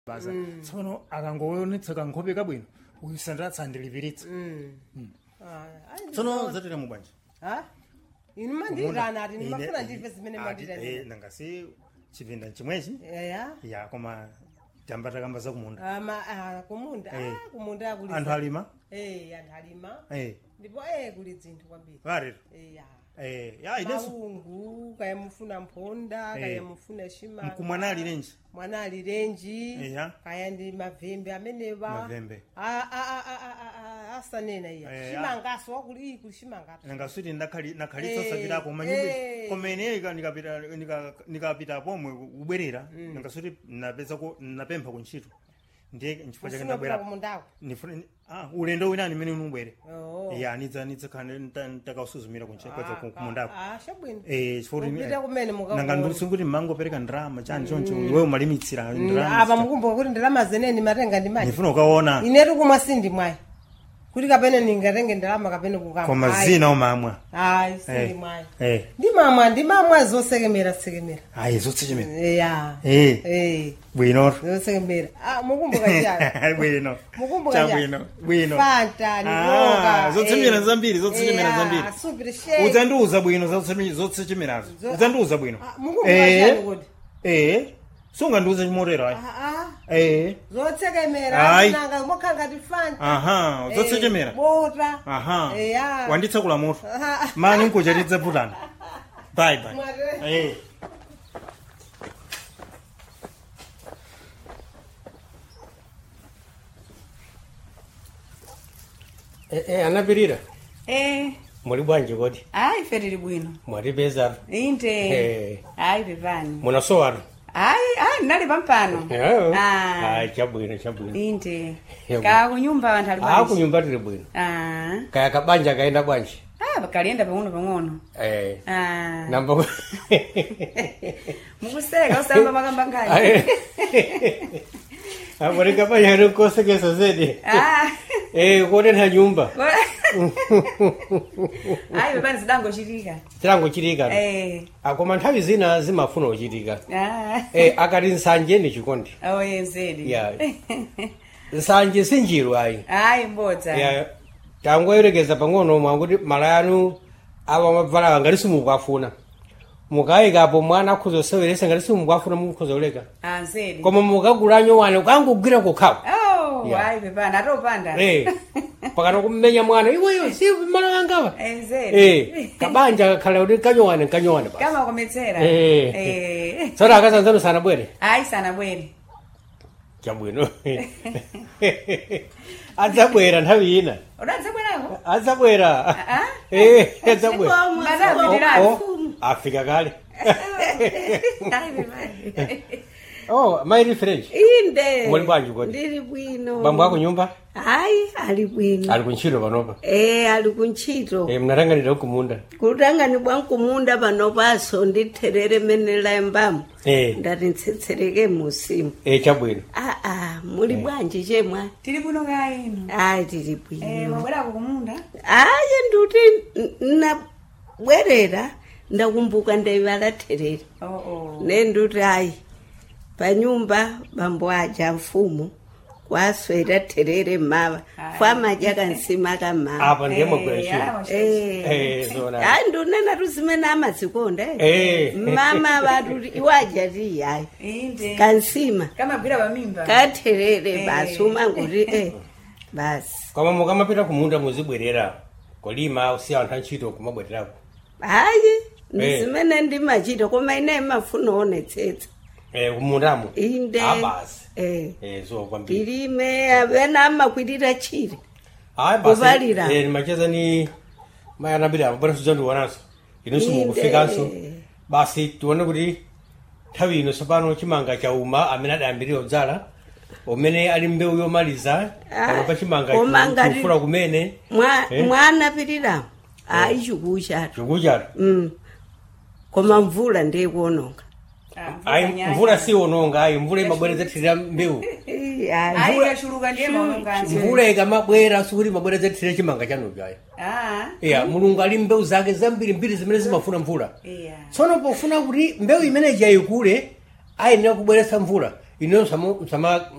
basa tsono akangoonetseka nkhope kabwino uyu sandatsa andilipiritsa tsono zatera mubwanji ha inu mandirana ati ndimafuna ndive zimene Ati, mandirana eh, nangasi chipinda chimwechi eya ya koma tamba takamba zakumunda ama ah, kumunda Eh. ah, kumunda kuli anthu alima eh anthu alima eh ndipo eh kuli dzinthu kwambiri varero eya eh ya ineso maungu kaya mufuna mphonda Eh. kaya mufuna shima mkumwana ali renji mwana ali renji Eya. kaya ndi mavembe amenewa Mavembe. Ah, ah, ah, ah, ah, ah, asanena iya Eh, shimangaso wakuli iyi kuli shimangaso nangasuti nakhalitsa Eh, sapitako manyumba eh. koma ine ika nikapita nika- nikapita pomwe kubwerera nangasuti napezako napempha kuntchito ndiye nchifukwa chake ufuna kupita ndabwera kumundako nifuna ah ulendo winani mene unubwere Oh. ya nidza nidzakhale ntakausuzumira Ah, kumundako ah, ah, chabwino eh chifukwa Upita kumene mukakuona. nanga ndisunguti mangopereka ndrama chani choncho iwe umalimitsira apa ndrama mukumbuka kuti ndalama zeneni matenga ndi mali ndifuna ukaona inetu kumwa sindi mwayi kuti kapene ningatenge ndalama kapene kukama koma Ayi. zina umamwa ayi sindi Eh. mwayi eh ndimamwa ndimamwa zosekemera sekemera ayi zotsichimene ya eh eh bwino zosekemera ah mukumbuka chiyani bwino mukumbuka chabwino bwino fanta ni Ah, koka zotsemera zambiri zotsemera zambiri asupire shake udzandiuza bwino zotsechemerazo Zo- udzandiuza bwino Ah, mukumbuka chiyani kuti eh sungandiuze chimotero ayi ah ah eh zotsekemera Ayi. nanga mokhala ngati fanta aha Eh, zotsechemera bota aha eya wanditsekula moto Ah. mani nkuja tidzaputana bye bye Mwate. eh Eh, eh, anapirira Eh, muli bwanji kodi hayi ife tili bwino mwatipezatu inde Eh. hayi pepani munasowatu hayi hayi ndinali pampano Ah. chabwino chabwino inde Yebo. ka kunyumba anthu ali a bwanji kunyumba tili bwino Ah. kaya kabanja kaenda bwanji Ah, kalienda pang'ono pang'ono eh, Ah. namba mukuseka usamba makamba ngani apone kabanja rikosekesa zedi Ah. eh, kuonenha nyumba hayi pepani zidangochitika tilango chitika Eh. akoma nthawi zina zimafuna uchitika Ah. eh, akati nsanje ni chikondi oye mzedi ya nsanje sinjiru ayi hayi mbodza ya tangoyerekeza pang'ono mwakuti mala anu awa mabvala ngati simukwafuna mukayikapo mwana akhoza kuseweresa ngati simukwafuna mukhoza kuleka Ah, mzedi koma mukagulanyo wane ukangogwira kukhawa oh Ya. hayi pepani atopanda Eh, pakana kummenya mwana iweyo si mala wangawa Eh, mzedi Eh, kabanja kakhala kuti kanyowane kanyowane basi kama kometsera Eh. Eh. tsono akasanzano sanabwere hayi sanabwere chabwino adzabwera nthawi ina udadzabwerako adzabwera Ah? Eh, adzabwera Madapitirani. Oh, oh, afika kale Hayi pepani oh maili french inde Muli bwanji kodi? ndili bwino bambo ako nyumba hayi ali bwino ali kuntchito panopa e ali kuntchito Eh, mnatanganira kumunda kutangani bwankumunda panopaso nditherere mene layambamo Eh, ndati ntsetsereke musimu eh, chabwino aa muli bwanji chemwa tili kuno kaino ayi tili Eh, bwino mwabwerako kumunda ayi nduti n- nabwerera ndakumbuka ndaivala therere oh, oh. ne nduti ayi panyumba bambo aja mfumu kwaswera therere mava Ayi. fwamadya kansima kamava apa ndiye Eh, mwagwera ntchito ah, Eh, zona hayi ndunena tuzimene amazikonda Eh. mama vatuti iwaja tiyayi inde kansima kamagwira pamimba katherere Eh. basi umanguti eh basi koma mukamapita kumunda muzibwerera kolima usiya anthu antchito kumabwererako hayi Eh. ndizimene ndimachita koma ine mafuna onetsetsa Eh, kumundamo inde Ah, basi eh Eh, so kwambiri ndilime apena amakwitira chire Hayi, basi, Kuvalira. eh, nimacheza ni mayanabira apo bwana suzandionanso inu simukufikanso Inde. basi tione kuti nthawi ino tsopano chimanga chauma amene adayambirira kudzala umene ali mbewu yomaliza Ah, pano pa chimanga koma ngati- kufula kumene Mwa- Eh. mwanapitiramu hayi chikuchatu chikuchatu Mm. koma mvula ndiyikuononga ayi mvula siononga ayi mvula imabwerezethirira mbewu Eh, hayi. ayi ikachuluka ndiye maunganso mvula ikamabwera sikuti imabwerezethirira chimanga chanucho ayi ah iya mulungu ali mbewu zake zambirimbiri zimene zimafuna mvula iya tsono pofuna kuti mbewu imeneyi yayikule ayenera kubweretsa mvula ino msama